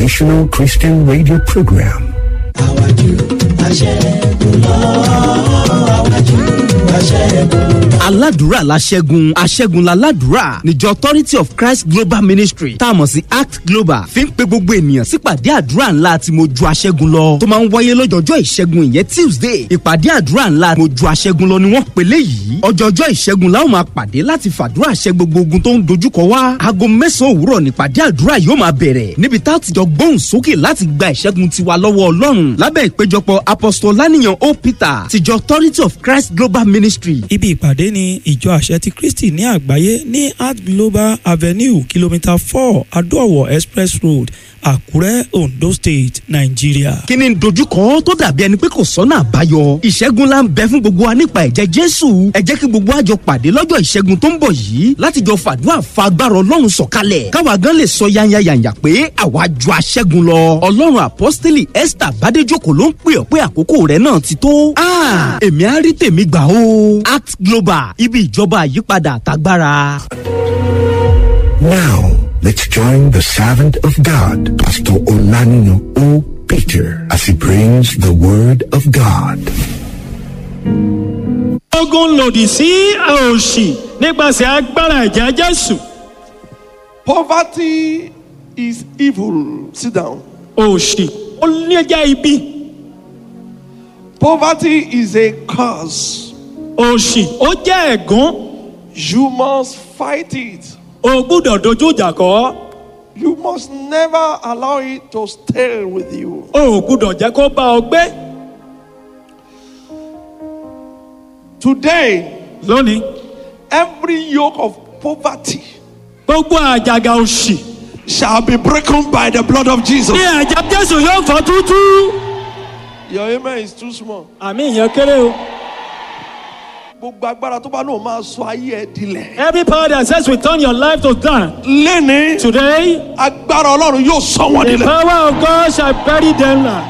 transformational Christian radio program. aládùúrà la ṣẹ́gun aṣẹ́gun la ládùúrà níjọ authority of christ global ministry tá a mọ̀ sí act global fi ń pe gbogbo ènìyàn sípàdé àdúrà ńlá tí mo ju aṣẹ́gun lọ tó máa ń wáyé lọ́jọ́jọ́ ìṣẹ́gun ìyẹn tuesday ìpàdé àdúrà ńlá mo ju aṣẹ́gun lọ ni wọ́n pèlè yìí ọjọ́jọ́ ìṣẹ́gun la ó máa pàdé láti fàdúrà ṣẹ́ gbogbo ogun tó ń dojúkọ wá aago mẹ́sàn-án òwúrọ̀ nípàdé àdúrà yóò máa bẹ̀rẹ̀ níbi tá a ti jọ gbóhùn sókè láti gba ìṣẹ́gun tiwa lọ́wọ́ ọlọ́run lábẹ́ ìpéjọpọ̀ apostol lánìyàn o peter tìjọ authority of christ global ministry Ibi ìpàdé ni ìjọ àṣẹ ti Kristi ní àgbáyé ní Art Global Avenue kìlómítà four Adó-Ọ̀wọ̀ Express Road, Àkúrẹ́, Ondo State, Nàìjíríà. kí ni dojúkọ tó dàbí ẹni pé kò sọ́nà àbáyọ ìṣẹ́gun la ń bẹ fún gbogbo wa nípa ẹ̀jẹ̀ jésù ẹ jẹ́ kí gbogbo wa jọ pàdé lọ́jọ́ ìṣẹ́gun tó ń bọ̀ yìí láti jọ fàdúrà fa agbára ọlọ́run sọ̀kalẹ̀ káwa gan lè sọ yányányányá pé àwa ju aṣẹ́gun lọ ọlọ́run apọ́sítélì esther bádéjòkó ló ń pè ọ́ pé àkókò rẹ̀ náà ti tó Ah, èmi á rí tèmi gbà o act global ibi ìjọba àyípadà àtagbára. Now, let's join the servant of God, Pastor Olanino O. Peter, as he brings the word of God. ogun lòdì sí òṣì nípasẹ̀ agbára ẹ̀jẹ̀ jésù Poverty is evil. Sit down. òṣì ó ní jẹ́ ibi Poverty is a curse. òṣì ó jẹ́ ẹ̀gún You must fight it. o gbúdọ̀ dojú ìjà kọ́ You must never allow it to stay with you. o ò gbúdọ̀ jẹ́ kó bá ọ gbé Today, lónìí every yoke of poverty gbogbo àjàgà òṣì shall be broken by the blood of Jesus. ní ẹ̀jẹ̀ jésù yóò fọ́ tútú Your amen is too small. àmì ìyẹn kéré o Gbogbo agbára tó bá náà máa sọ ayé ẹ dilẹ̀. every power that says we turn your life to down Lẹ́ni today agbára Ọlọ́run yóò sọ wọ́n the dilẹ̀. power of God shall bury them now.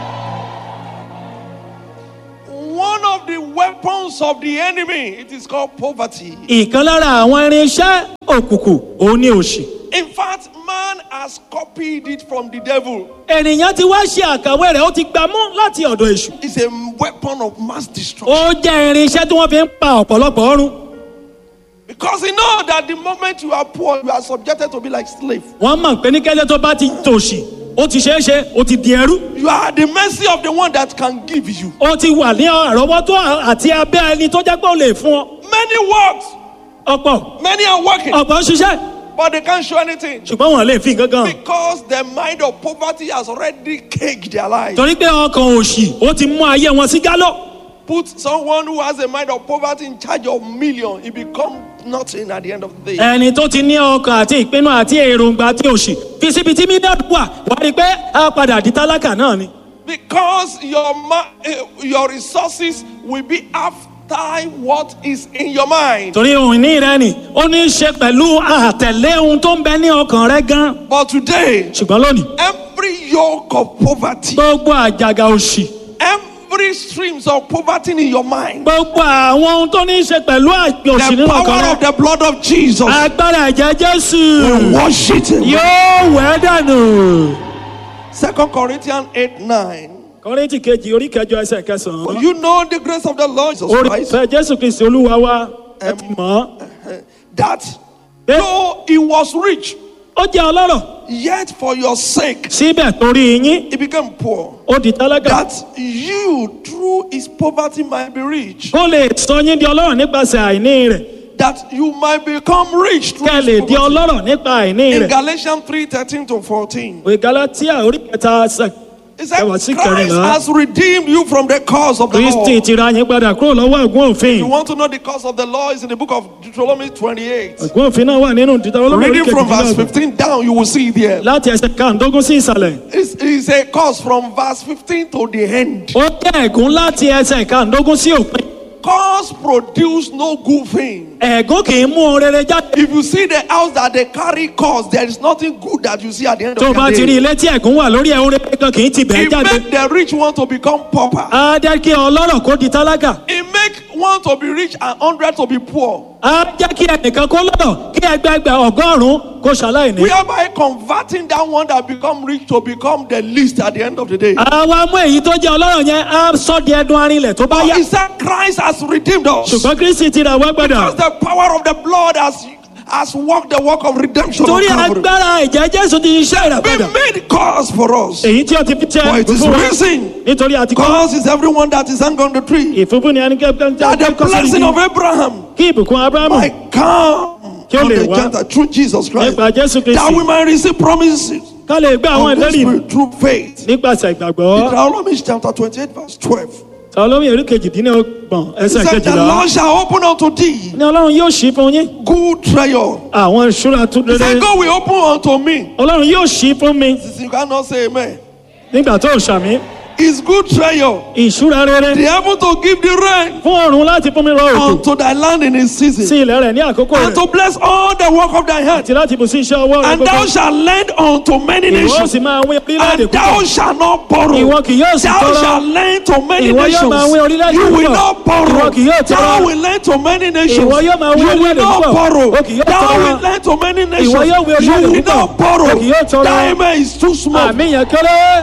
One of the weapons of the enemy, it is called poverty. ìkan lára àwọn irinṣẹ́ òkùnkùn òun ni òṣì. In fact, man has copied it from the devil. ènìyàn ti wá ṣe àkàwé rẹ̀ ó ti gbà mú láti ọ̀dọ̀ èṣù. It's a weapon of mass destruction. ó jẹ́ irinṣẹ́ tí wọ́n fi ń pa ọ̀pọ̀lọpọ̀ ọrùn. Because you know that the moment you are poor, you are subjected to be like slave. wọ́n mọ̀ pé ní kẹ́lẹ́ tó bá ti tòṣì ó ti ṣeé ṣe ó ti di ẹrú. You are at the mercy of the one that can give you. ó ti wà ní àrọ́wọ́tó àti abẹ́ ẹni tó jẹ́ pé ó lè fún ọ. Many works, ọ̀pọ̀ many are working, ọ̀pọ̀ ń ṣiṣẹ́ but they can't show anything. ṣùgbọ́n wọn lè fi nǹkan kan. Because the mind of poverty has already caged their lives. torí pé ọkàn òṣì ó ti mú ayé wọn sí gálọ́. Put someone who has a mind of poverty in charge of million, it becomes nothing at the end of the day. ẹni tó ti ní ọkàn àti ìpinnu àti èròǹgbà àti òṣì fi síbi tí mílíọ̀nù wà wá rí i pé a padà di tálákà náà ni. Because your ma- eh, your resources will be after what is in your mind. torí ohun ìní rẹ ni ó ní í ṣe pẹ̀lú àtẹ̀lé ohun tó ń bẹ ní ọkàn rẹ gan. But today, ṣùgbọ́n lónìí every yoke of poverty, gbogbo àjàgà òṣì every streams of poverty in your mind, gbogbo àwọn ohun tó ní í ṣe pẹ̀lú àgbẹ̀ òṣì the nínú ọkàn power rẹ of the blood of Jesus agbára ẹ̀jẹ̀ jésù will wash it. away. yóò wẹ̀ ẹ́ dànù. Second Corinthians 8 9. kọ́rẹ́ntì kejì orí kẹjọ ẹsẹ̀ kẹsàn-án. You know the grace of the Lord Jesus orí Christ ìfẹ́ jésù kristi olúwa wa ẹ ti mọ̀ ọ́. that Eh. though he was rich, ó jẹ́ ọlọ́rọ̀ yet for your sake síbẹ̀ torí yín he became poor. ó di tálákà. That you through his poverty might be rich. kó lè sọ yín di ọlọ́rọ̀ nípasẹ̀ àìní rẹ̀ That you might become rich through kẹ́ ẹ his lè di poverty. ọlọ́rọ̀ nípa àìní In rẹ̀. Galatians 3 13 to 14. ìwé galatia orí kẹta ẹsẹ̀ He said, ẹwà sí Christ kẹrìnlá. has redeemed you from the cause of the kristi law. ti ra yín padà kúrò lọ́wọ́ ẹ̀gún òfin. You want to know the cause of the law is in the book of Deuteronomy 28. ẹ̀gún òfin náà wà nínú dídá olórí Reading from verse kejìlélọ́gbọ̀n. 15 down, you will see it there. láti ẹsẹ̀ kàndógún sí ìsàlẹ̀. It's, it's a cause from verse 15 to the end. ó jẹ́ ẹ̀gún láti ẹsẹ̀ kàndógún sí òpin. Cause produce no good thing. ẹ̀gún kì í mú ohun rere jáde. If you see the house that they carry cause, there is nothing good that you see at the end tó o of bá the ti rí day. ilé tí ẹ̀gún wà lórí ẹ̀hún rere kan kì í ti bẹ̀ẹ́ It jáde. make the rich want to become pauper. á jẹ́ kí ọlọ́rọ̀ kó di tálákà. It make one to be rich and hundred to be poor. á jẹ́ kí ẹnìkan kó lọ́rọ̀ kí ẹgbẹgbẹ ọgọ́rùn-ún kó ṣaláìní. Whereby converting that one that become rich to become the least at the end of the day. àwa mú èyí tó jẹ́ ọlọ́rọ̀ yẹn á sọ di ẹdun arinlẹ̀ tó bá But yá. he said Christ has redeemed us. ṣùgbọ́n kristi ti rà wá Because gbọ́dọ̀. the power of the blood has, has worked the work of redemption. on torí Calvary. agbára ìjẹ́ jésù ti ṣiṣẹ́ Be ìràpadà. made cause for us. èyí tí ó ti fi For jẹ́ it is fún wa. risen. nítorí àti kọ́. Cause is everyone that is hung on the tree. ìfúnfún ni ẹni kẹ́kẹ́ That the blessing of Abraham kí ìbùkún abrahamu might come Kí ó on lè the wá. Gentile through Jesus Christ. nípa jésù That we kristi might receive promises ká lè gbé àwọn of the ìlérí Spirit through faith. nípasẹ̀ ìgbàgbọ́. Deuteronomy chapter 28 verse 12. sọlọ́mì èrú kejìdínlọ́gbọ̀n He ẹsẹ̀ said, The kejìlá. Lord shall open unto thee ní ọlọ́run yóò ṣí fún yín good treasure. àwọn ìṣúra tó He said, dédé. God will open unto me. ọlọ́run yóò ṣí fún mi You cannot say amen. nígbà tó ṣàmì It's good treasure. ìṣúra rere The heaven to give the rain fún ọ̀run láti fún mi rọ òkú unto thy land in its sí season. ilẹ̀ rẹ̀ ní àkókò And rẹ̀ to bless all the work of thy hand. àti láti bù sí iṣẹ́ ọwọ́ rẹ̀ And thou gbogbo. shalt lend unto many ìwọ nations. sì máa wí orílẹ̀-èdè And thou púpọ̀ shalt not borrow. ìwọ kì yóò sì Thou tọrọ shalt lend to many Ìwọ yóò máa wí nations. orílẹ̀-èdè You will púpọ̀. not borrow. Ìwọ kì yóò tọrọ. Thou will lend to many nations. Ìwọ yóò máa wí You will orílẹ̀-èdè not púpọ̀. borrow. O kì yóò Thou tọrọ. will lend to many nations. Ìwọ yóò wí You orílẹ̀-èdè will púpọ̀. not borrow. O kì yóò tọrọ. Thy amen is too small. àmì yẹn kéré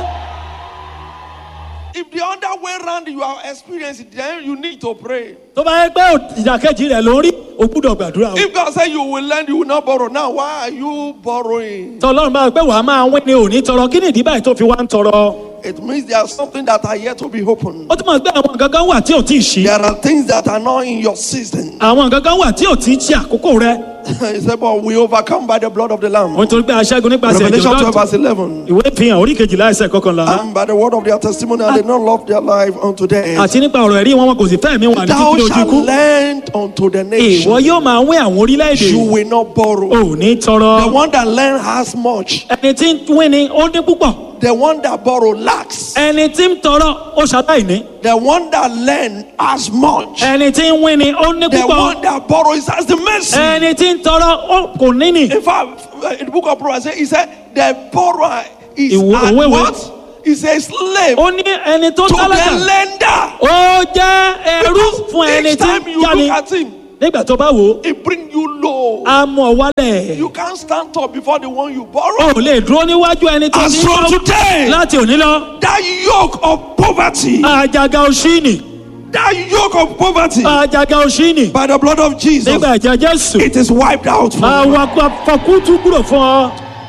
If the other way round you are experiencing, then you need to pray. tó bá yẹ pé ìdàkejì rẹ̀ ló ń rí o gbúdọ̀ gbàdúrà o If God say you will lend, you will not borrow. Now, why are you borrowing? tọ́lọ́run bá pẹ́ wàá máa wí ni òní tọrọ kí ni ìdí báyìí tó fi wá ń tọrọ It means there's something that are yet to be opened. ó túmọ̀ sí pé àwọn nǹkan kan wà tí ò tí ì ṣí There are things that are not in your season. àwọn nǹkan kan wà tí ò tí ì ṣe àkókò rẹ̀ he said, but we overcome by the blood of the Lamb. òun torí pé aṣẹ́gun nípasẹ̀ Revelation ìjọba 12 verse 11. ìwé ìfihàn orí kejìlá ẹsẹ̀ kọkànlá And by the word of their testimony, and they not love their life unto death. àti nípa ọ̀rọ̀ ẹ̀rí wọn wọn kò sì fẹ́ mi wà ní Thou títí ojú shalt ikú lend unto the ìwọ nation. yóò máa wí àwọn orílẹ̀-èdè You will not borrow. òní tọrọ The one that lend has much. ẹni tí ń wí ni ó ní púpọ̀ The one that borrow lacks. ẹni tí ń tọrọ ó ṣàtàìní The one that lend has much. ẹni tí ń wí ni ó ní The púpọ̀ one that borrows has the mercy. ẹni tí ń tọrọ ó kò ní nì In fact, in the book of Proverbs, he said, the borrower is Ìwé- at òwe wo? what? He's a slave ó ní ẹni tó to the tálákà lender. ó jẹ́ ẹrú fún ẹni Each tí time ń you yáni look at him, nígbà tó bá wò ó he bring you low. á mú ọ wálẹ̀ You can't stand up before the one you borrow. ó lè dúró níwájú ẹni tó As ní from lọ today, láti òní lọ that yoke of poverty, àjàgà òṣìní that yoke of poverty, àjàgà òṣìní by the blood of Jesus, nígbà ẹ̀jẹ̀ jésù it is wiped out from you. àwọn afọkútù kúrò fún ọ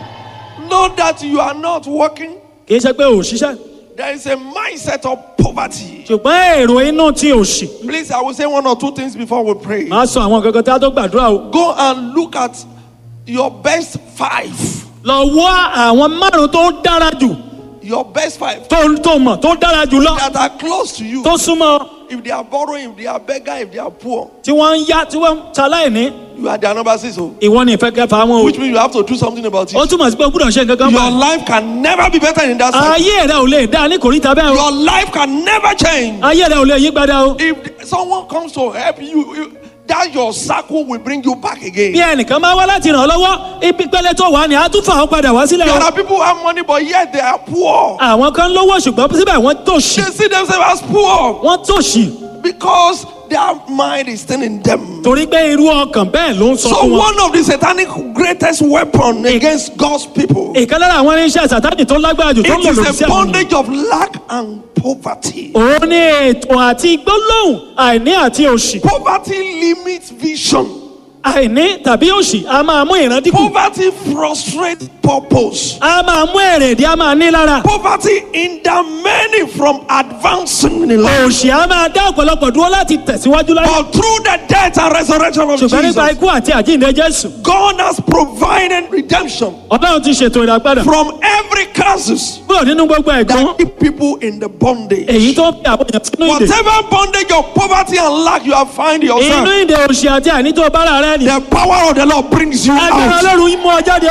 Know that you are not working. kì í ṣe pé ò ṣiṣẹ́ There is a mindset of poverty. ṣùgbọ́n èrò inú ti òṣì Please, I will say one or two things before we pray. máa sọ àwọn kankan tí a tó gbàdúrà o Go and look at your best five. lọ wá àwọn márùn tó dára jù Your best five tó tó mọ̀ tó dára jù lọ that are close to you. tó súnmọ́ If they are borrowing, if they are beggar, if they are poor, tí wọ́n ń yá tí wọ́n ń ṣaláìní you are their number six. Oh. ìwọ ni ìfẹ́ kẹfà wọn o Which means you have to do something about ó it. túmọ̀ sí pé o gbúdọ̀ ṣe nǹkan kan Your bá life can never be better in that side. ayé rẹ ò lè dá ní kòríta bẹ́ẹ̀ o Your life can never change. ayé rẹ ò lè yí padà o If someone comes to help you, you that your circle will bring you back bí again. ẹnìkan máa wá láti ràn ọ́ lọ́wọ́ ibi pẹ́lẹ́ tó wà ní àtúfà ó padà wá sílẹ̀ There o are people who have money, but yet they are poor. àwọn kan lówó ṣùgbọ́n síbẹ̀ wọ́n tòṣì They see themselves as poor wọ́n tòṣì because their mind is still in them. torí pé irú ọkàn bẹ́ẹ̀ ló ń sọ So fún wọn. one of the satanic greatest weapon against God's people, it ìkan lára àwọn irinṣẹ́ sàtánì tó lágbára jù tó ń lò lòdì is sí a àwọn ènìyàn. bondage of lack and poverty. òun ní ètò àti gbólóhùn àìní àti òṣì Poverty limits vision. àìní tàbí òṣì a máa mú ìran dínkù Poverty frustrates purpose. a máa mú èrèdí a máa ní lára Poverty hinder many from advancing in life. òṣì a máa dá ọ̀pọ̀lọpọ̀ dúró láti tẹ̀síwájú láyé But through the death and resurrection of ṣùgbọ́n nípa Jesus, ikú àti àjíǹde jésù God has provided redemption ọlọ́run ti ṣètò ìràpadà from every curses kúrò nínú gbogbo ẹ̀gbọ́n that keep people in the bondage. èyí tó ń fi àwọn èèyàn sínú ìdè Whatever bondage of poverty and lack you have find inú yourself, ìdè òṣì àti àìní tó bára rẹ ni the power of the Lord brings you agbára out. ọlọ́run mú ọ jáde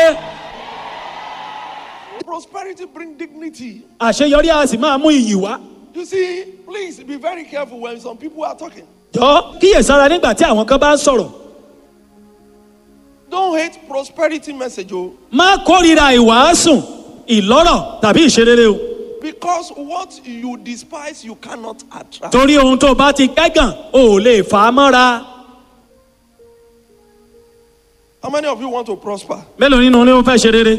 Prosperity brings dignity. àṣeyọrí a sì máa mú iyì wá You see, please be very careful when some people are talking. jọ kíyèsára nígbà tí àwọn kan bá ń sọ̀rọ̀ Don't hate prosperity message, oh, má kórìíra ìwàásùn ìlọ́rọ̀ tàbí ìṣerere o because what you despise you cannot attract. torí ohun tó bá ti kẹ́gàn o ò lè fà á mọ́ra How many of you want to prosper? mélòó nínú ni ó fẹ́ ṣe rere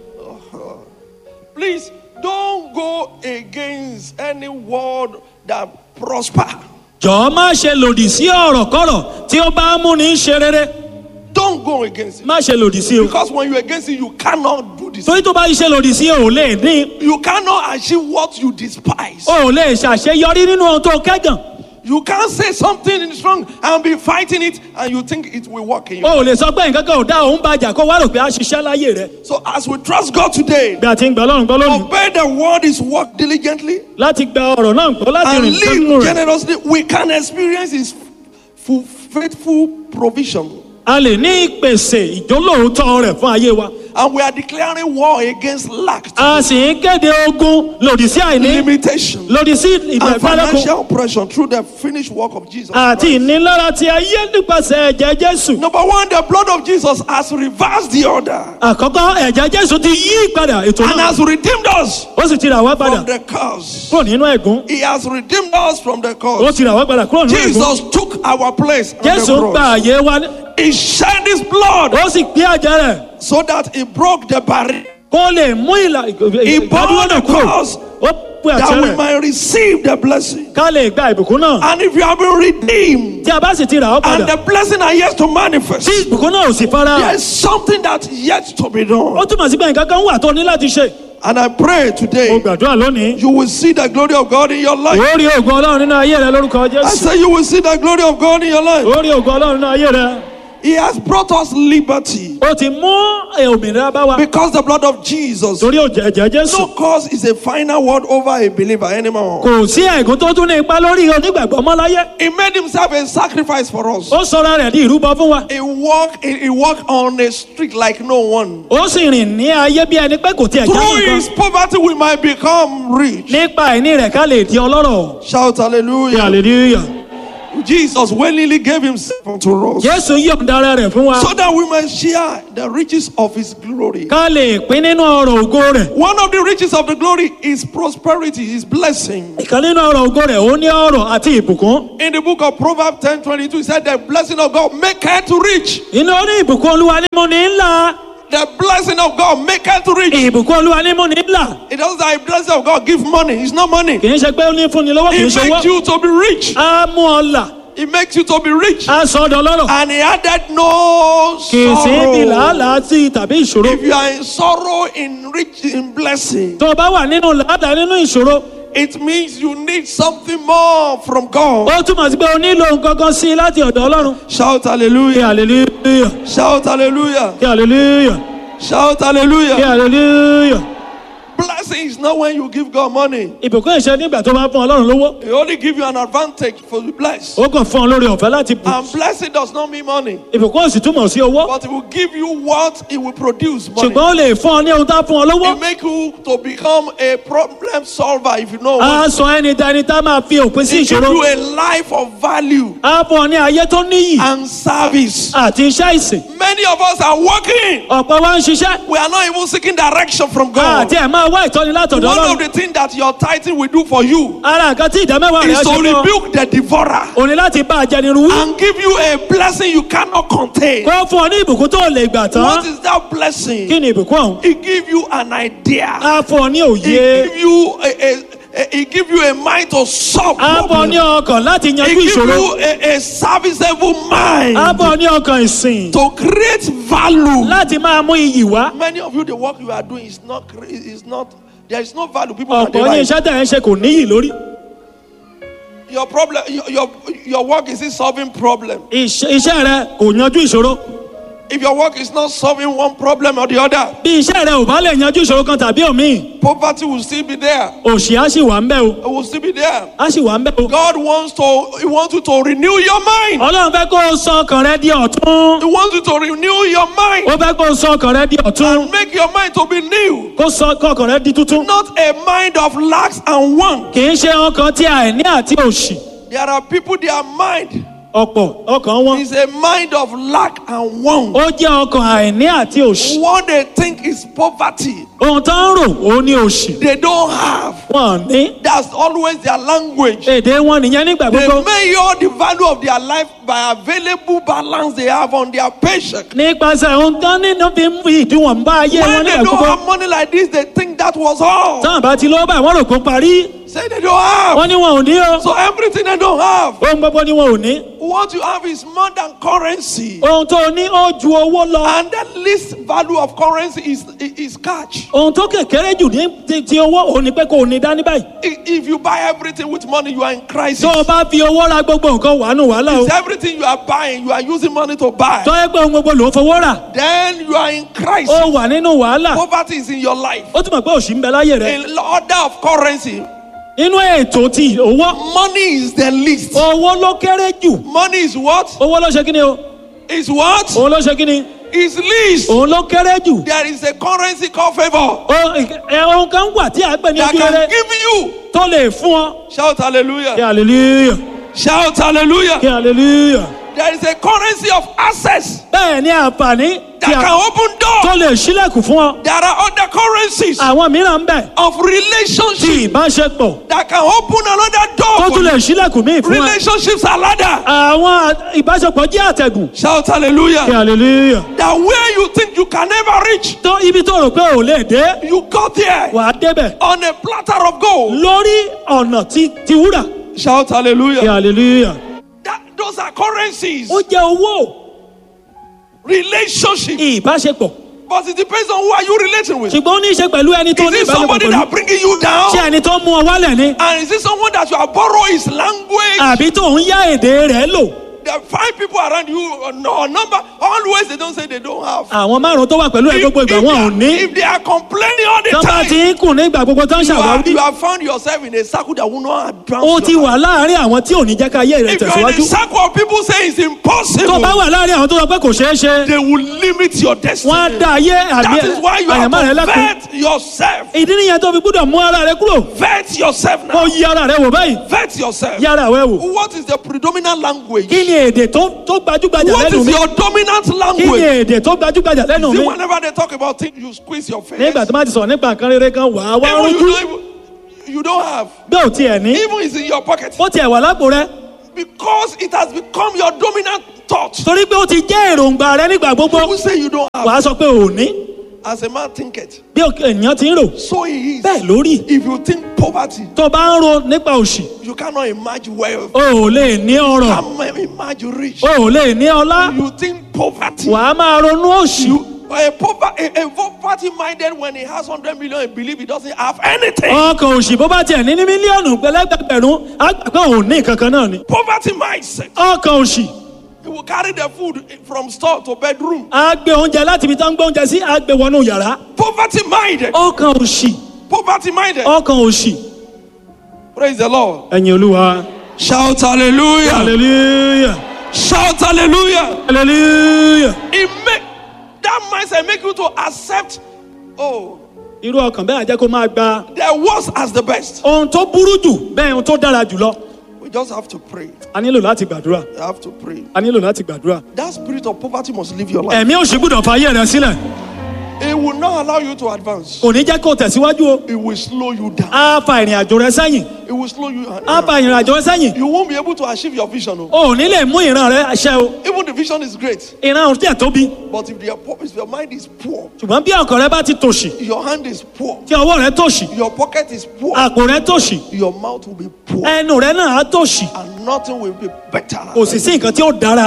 Please don't go against any word that prosper. jọ̀ọ́ má ṣe lòdì sí ọ̀rọ̀ kọ́rọ̀ tí ó bá mú ní ṣe rere Don't go against it. má ṣe lòdì sí o Because when you're against it, you cannot do this. torí tó bá ṣe lòdì sí o ò lè ní You cannot achieve what you despise. o ò lè ṣàṣeyọrí nínú ohun tó kẹ́gàn You can't say something is wrong and be fighting it and you think it will work in you. o ò lè sọ pé nǹkan kan ò dá òun bàjá kó wá rò pé a ṣiṣẹ́ láyé rẹ So as we trust God today, bí a ti ń gbọ́ ọlọ́run gbọ́ lónìí obey the word is work diligently láti gba ọ̀rọ̀ náà gbọ́ láti and rìn nínú live rẹ̀ generously. We can experience his full, faithful provision. a lè ní ìpèsè ìjólóòótọ́ rẹ̀ fún ayé wa And we are declaring war against lack, a sì ń kéde ogun lòdì sí àìní limitation, lòdì sí and ìgbẹ̀fẹ́lẹ́kùn financial oppression through the finished work of Jesus. àti Christ. ìnilára ti ayé nípasẹ̀ ẹ̀jẹ̀ jésù Number one, the blood of Jesus has reversed the order àkọ́kọ́ ẹ̀jẹ̀ jésù ti yí padà ètò and náà has redeemed us ó sì ti rà wá padà from the curse. kúrò nínú ẹ̀gún He has redeemed us from the ó curse. ti rà wá padà kúrò nínú ẹ̀gún Jesus took our place on jésù the gba cross. àyè wa ní- He shed his blood ó sì gbé àjẹ rẹ̀ so that he broke the barrier kó lè mú ìlà He ìdádúró bore náà the kúrò cross ó pè àṣẹ that we rẹ̀ might receive the blessing. ká lè gba ìbùkún náà And if you have been redeemed tí a bá sì ti rà ọ́ and padà the blessing are yet to manifest, tí ìbùkún náà ò sì fara there hàn is something that's yet to be ó done. túmọ̀ sí pé nǹkan kan wà tó ní láti ṣe And I pray mo today gbàdúrà lónìí you will see the glory of God in your life. ó rí ògùn ọlọ́run nínú ayé rẹ lórúkọ I jésù say you will see the glory of God in your life. ó rí ògùn ọlọ́run nínú ayé rẹ He has brought us liberty ó ti mú òmìnira bá wa because the blood of Jesus. torí òjò ẹ̀jẹ̀ jésù No cause is a final word over a believer anymore. kò sí ẹ̀gún tó tún ní ipa lórí onígbàgbọ́ mọ́ láyé He made himself a sacrifice for us. ó sọra rẹ̀ di ìrúbọ fún wa He walked, he, he walked on a street like no one. ó sì rìn ní ayé bí ẹni pé kò tiẹ̀ já Through nǹkan his poverty, we might become rich. nípa àìní rẹ̀ ká lè di ọlọ́rọ̀ Shout hallelujah. hallelujah Jesus willingly gave himself unto us jésù yọ̀ǹda ara rẹ̀ fún wa so that we might share the riches of his glory. ká lè pín nínú ọrọ̀ ògo rẹ̀ One of the riches of the glory is prosperity, is blessing. ìkan nínú ọrọ̀ ògo rẹ̀ ó ní ọrọ̀ àti ìbùkún In the book of Proverbs 10 22, he said, The blessing of God make to rich. inú ó ní ìbùkún olúwa ní mú ní ńlá The blessing of God make to rich. ìbùkún olúwa ní mú ní ńlá It doesn't say the blessing of God give money. It's not money. kì í ṣe pé ó ní fúnni lọ́wọ́ kì í It ṣe makes owó you to be rich. á mú ọ là It makes you to be rich. á sọ ọ́ dọlọ́rọ̀ And he added no kì í sí ibi sorrow. làálàá sí tàbí ìṣòro If you are in sorrow, in rich, in blessing, tó o bá wà nínú làálàá nínú ìṣòro it means you need something more from God. ó túmọ̀ sí pé o nílò nǹkan kan sí i láti ọ̀dọ̀ ọlọ́run Shout kí hallelujah. hallelujah Shout hallelujah. kí hallelujah Shout kí hallelujah. hallelujah Blessing is not when you give God money. ìbùkún ìṣe nígbà tó bá fún ọlọ́run lówó He only give you an advantage for the bless. ó kàn fún ọ lórí ọ̀fẹ́ láti bù And blessing does not mean money. ìbùkún ò sì túmọ̀ sí owó But it will give you what it will produce money. ṣùgbọ́n ó lè fún ọ ní ohun tá a fún ọ lówó It make you to become a problem solver if you know á what. sọ ẹni dání tá a máa fi òpin sí It give ìṣòro you a life of value á fún ọ ní ayé tó níyì and service. àti iṣẹ́ ìsìn Many of us are working. ọ̀pọ̀ wa ń ṣiṣẹ́ We are not even seeking direction from God. àti ẹ̀ máa wá ìtọ́ni látọ̀dọ̀ One of ọlọ́run the things that your tithing will do for you ara nǹkan tí ìdámẹ́wàá rẹ̀ is á to ṣe fún ọ rebuke the devourer o ní láti bá ajẹnirun wí and give you a blessing you cannot contain. kó fún ọ ní ìbùkún tó lè gbà tán What is that blessing? kí ni ìbùkún ọ̀hún It give you an idea. á fún ọ ní It òye give you a, a, a it give you a mind to solve á fún ọ ní problems. ọkàn láti It yanjú give ìṣòro you a, a serviceable mind á fún ọ ní ọkàn ìsìn to create value. láti máa mú iyì wá Many of you, the work you are doing is not cre- is not there is no value. People can ọ̀pọ̀ ní derive. iṣẹ́ tẹ̀ ń ṣe kò níyì lórí Your problem, your, your your work is it solving problem. Iṣẹ́ iṣẹ́ rẹ kò yanjú ìṣòro If your work is not solving one problem or the other, bí iṣẹ́ rẹ ò bá lè yanjú ìṣòro kan tàbí òmíì poverty will still be there. òṣì á sì wà ń bẹ́ o It will still be there. á sì wà ń bẹ́ o God wants to He wants you to renew your mind. ọlọ́run fẹ́ kó o sọ ọkàn rẹ di ọ̀tún He wants you to renew your mind ó fẹ́ kó o sọ ọkàn rẹ di ọ̀tún and make your mind to be new. kó sọ kó ọkàn rẹ di tuntun Not a mind of lacks and want. kì í ṣe ọkàn tí àìní àti òṣì There are people, their mind ọ̀pọ̀ ọkàn wọn is a mind of lack and want. ó jẹ́ ọkàn àìní àti òṣì What they think is poverty, ohun tó ń rò ó ní òṣì they don't have. wọn ò ní That's always their language. èdè wọn nìyẹn nígbà They gbogbo measure the value of their life by available balance they have on their paycheck. nípasẹ̀ ohun tán nínú fi ń fi ìdíwọ̀n bá ayé wọn When they nígbà don't gbogbo have money like this, they think that was all. táwọn bá ti lọ́wọ́ báyìí wọ́n rò kó parí Say they don't have. wọ́n ní wọn ò ní o So everything they don't have. ohun gbogbo ni wọn ò ní What you have is more than currency. ohun tó ní ó ju owó lọ And the least value of currency is, is cash. ohun tó kékeré jù ní ti- ti owó òun ni pé kò ní dání báyìí I- If you buy everything with money, you are in crisis. tó o bá fi owó ra gbogbo nǹkan wàánu wàhálà o It's everything you are buying, you are using money to buy. tó yẹ pé ohun gbogbo ló ń fowó rà Then you are in crisis. ó wà nínú wàhálà Poverty is in your life. ó túmọ̀ pé òṣì ń bẹ láyé rẹ In order of currency, nínú ètò ti owó money is the least. owó ló kéré jù Money is what? owó ló ṣe kí ni o Is what? òun ló ṣe kí ni Is least. òun ló kéré jù There is a currency called favor Ó- ẹ, ohun kan wà tí a gbẹ ní that ojú rere can give you. tó lè fún ọ Shout kí hallelujah. hallelujah Shout hallelujah. kí hallelujah There is a currency of access bẹ́ẹ̀ ni àǹfààní that tí a- can open tó doors. lè ṣílẹ̀kùn fún ọ There are other currencies àwọn mìíràn ń bẹ of tí relationship ìbáṣepọ̀ that can open another tó door. tún for lè you. ṣílẹ̀kùn míì fún ẹ Relationships are ladder. àwọn ìbáṣepọ̀ jẹ́ àtẹ̀gùn Shout kí hallelujah. hallelujah That where you think you can never reach, tó ibi tó rò pé ò lè dé you got there wà á débẹ̀ on a platter of gold. lórí ọ̀nà tí ti wúrà Shout kí hallelujah. hallelujah That, those are currencies. ó jẹ́ owó Relationship. ìbáṣepọ̀ But it depends on who are you relating with. Is ṣùgbọ́n ó ní í ṣe pẹ̀lú ẹni tó ní it ìbáṣepọ̀ somebody pẹ̀lú that bringing you down? ṣé ẹni tó mú ọ wálẹ̀ ni And is it someone that you are borrowing his language? àbí tó ń yá èdè rẹ̀ lò There are five people around you, or no, or number. Always they don't say they don't have. àwọn márùn tó wà pẹ̀lú ẹ If, gbogbo if ìgbà wọn ò they ní are, if they are complaining all the tó bá ti time, ń kùn nígbà gbogbo tó ń you, are, ṣàwárí you have found yourself in a circle that will not advance. ó your ti life. wà láàárín àwọn tí ò ní jẹ́ ká ayé rẹ̀ If you're in tẹ̀síwájú a circle of people say it's tó impossible, bá wà láàárín àwọn tó sọ pé kò ṣeé ṣe they will limit your destiny. wọ́n á dá ayé àbí That is why you have àyàmá rẹ̀ to lẹ́kùn vet yourself. ìdí nìyẹn tó fi gbúdọ̀ mú ara rẹ kúrò Vet yourself kó now. yí ara rẹ wò báyìí Vet yourself. yí ara rẹ wò What is the predominant language? kí ni èdè tó tó gbajúgbajà What lẹ́nu is mi your dominant kí ni language? èdè tó gbajúgbajà lẹ́nu See, mi whenever they talk about things, you squeeze your face. nígbà tó bá ti sọ̀rọ̀ nípa nǹkan rere kan wà á wá Even you, rújú don't even, you don't have. bí ò tiẹ̀ ní Even it's in your pocket. ó tiẹ̀ wà lápò rẹ Because it has become your dominant thought. torí pé ó ti jẹ́ èròǹgbà rẹ nígbà gbogbo People say you don't have. wà á sọ pé ò ní As a man thinketh, bí òkè ènìyàn ti ń rò so he is. bẹ́ẹ̀ lórí If you think poverty, tó bá ń ro nípa òṣì you cannot imagine wealth. o ò lè ní ọrọ̀ Can't imagine rich. o ò lè ní ọlá You think poverty. wà á máa ronú òṣì You, a, pover- a, a poverty minded when he has 100 million, he believe he doesn't have anything. ọkàn òṣì bó bá tiẹ̀ ní ní mílíọ̀nù pẹ̀lẹ́gbẹ̀rún á gbà pé òun ní kankan náà ni Poverty mindset. ọkàn òṣì He will carry the food from store to bedroom. á gbé oúnjẹ láti ibi tó ń gbé oúnjẹ sí á gbé wọnú yàrá Poverty minded. ọkàn òṣì Poverty minded. ọkàn òṣì Praise the Lord. ẹ̀yin olúwa Shout hallelujah. hallelujah Shout hallelujah. hallelujah It make that mindset make you to accept. Oh, irú ọkàn bẹ́ẹ̀ á jẹ́ kó máa gba the worst as the best. ohun tó burú jù bẹ́ẹ̀ ohun tó dára jù lọ We just have to pray. a nílò láti gbàdúrà You have to pray. a nílò láti gbàdúrà That spirit of poverty must leave your life. ẹ̀mí òṣì gbúdọ̀ fa ayé rẹ sílẹ̀ It will not allow you to advance. kò ní jẹ́ kó tẹ̀síwájú o It will slow you down. á fa ìrìn àjò rẹ sẹ́yìn It will slow you á down. fa ìrìn àjò rẹ sẹ́yìn You won't be able to achieve your vision. oh. o ò ní lè mú ìran rẹ ṣẹ o Even the vision is great, ìran ò tiẹ̀ tóbi but if, the, if your mind is poor, ṣùgbọ́n bí ọkàn rẹ bá ti tòṣì your hand is poor, tí ọwọ́ rẹ tòṣì your pocket is poor, àpò rẹ tòṣì your mouth will be poor, ẹnu rẹ náà á tòṣì and nothing will be better. kò sì sí nǹkan tí ó dára